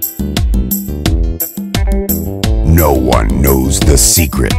No one knows the secret.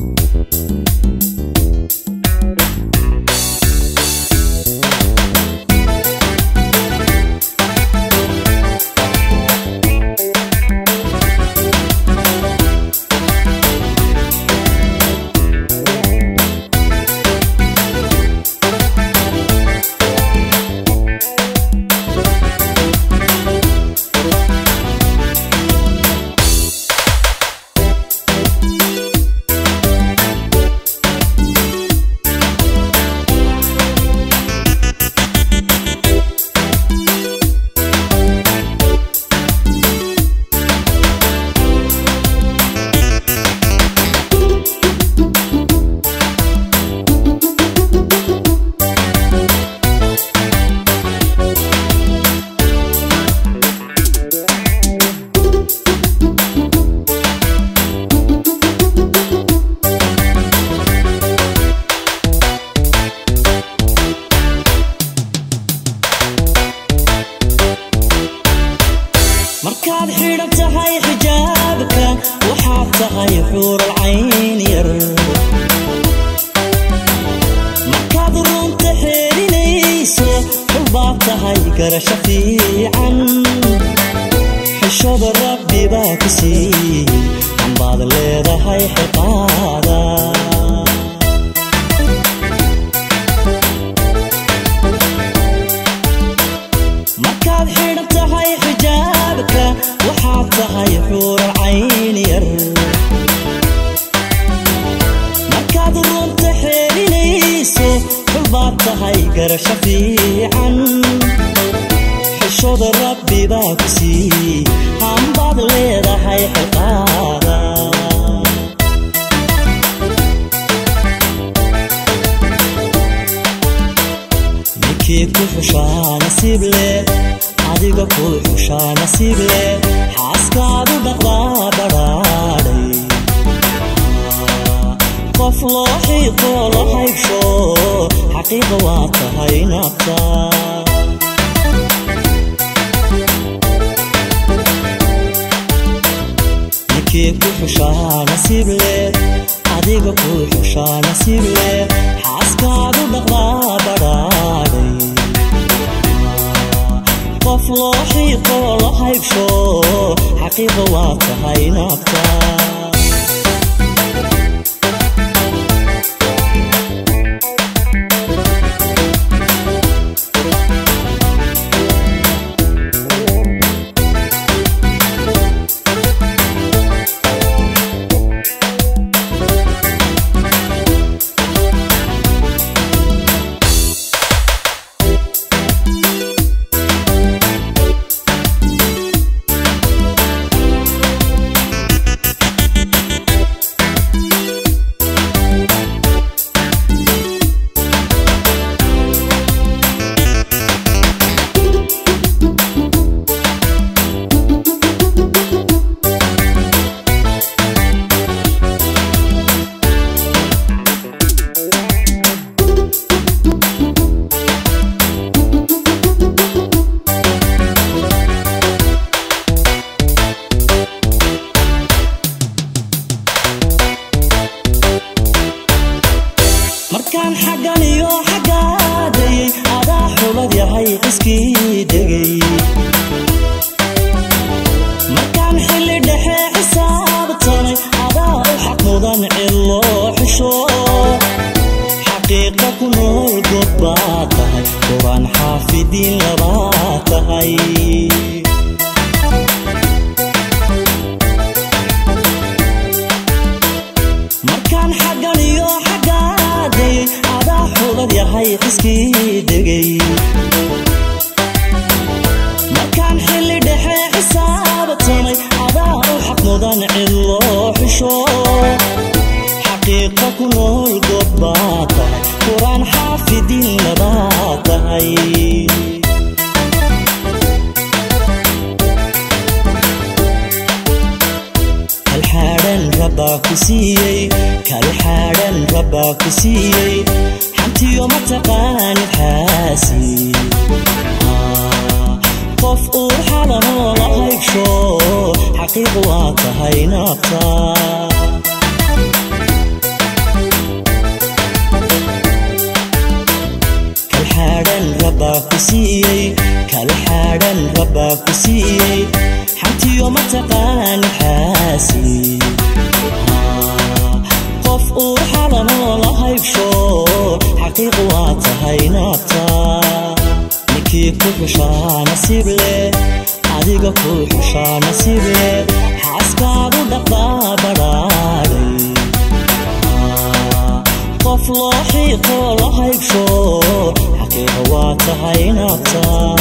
markaad xidhan tahay xijaabka waxaad tahay xuural cayn yar markaad runta xeelinayso xulbaad tahay garasho fiican xishada rabbi baa ku siiyey ambaad leedahay xiqaada markaad xidhan tahay xijaabka waxaad tahay xuural cayn yar markaad runta xeelinayso xulbaad tahay garasho fiican xishada rabbi baa ku siiyey hambaad leedahay xiqaada ninkii ku xushaa nasiib leh adiga ku xushaa nasiib leh xaaskaadu dhaqdaa badhaadhay qof loo xiiqo la haybsho xaqiiqa waa tahay nabta ninkii ku xushaa nasiib leh adiga ku xushaa nasiib leh xaaskaadu dhaqdaa badhaadhay qof loo xiiqo la haybsho xaqiiqa waa tahay nabta markaan xaggan iyo xaggaadayay adaa xulad yahay qiskii degay markaan xilli dhexe xisaabtanay adaa u xaq mudan cilo xisho xaqiiqa ku nool god baa tahay quraan xaafidiin labaa tahay markaan xaggan iyo xaggaadayay adaa xulad yahay qiskii degay markaan xilli dhexe xisaabtanay adaa u xaq mudan cilo xisho xaqiiqa ku nool god baa tahay quraan xaafidiin labaa tahay kalxaadhan rabbaa ku siiyey kalxaadhan rabbaa ku siiyey xantiyo mataqaanid xaasi qof uu xalanoo la haybsho xaqiiq waa tahay naabtaa kalxaadhan rabbaa ku siiyey kalxaadhan rabbaa ku siiyey xantiyo mataqaani xaasi qof uu xalanoo la haybsho xaqiiq waa tahay naabta ninkii ku xushaa nasiib leh adiga ku xushaa nasiib leh xaaskaadu dhaqdaa badhaadhay qof loo xiiqoo la haybsho xaqiiqa waa tahay naabta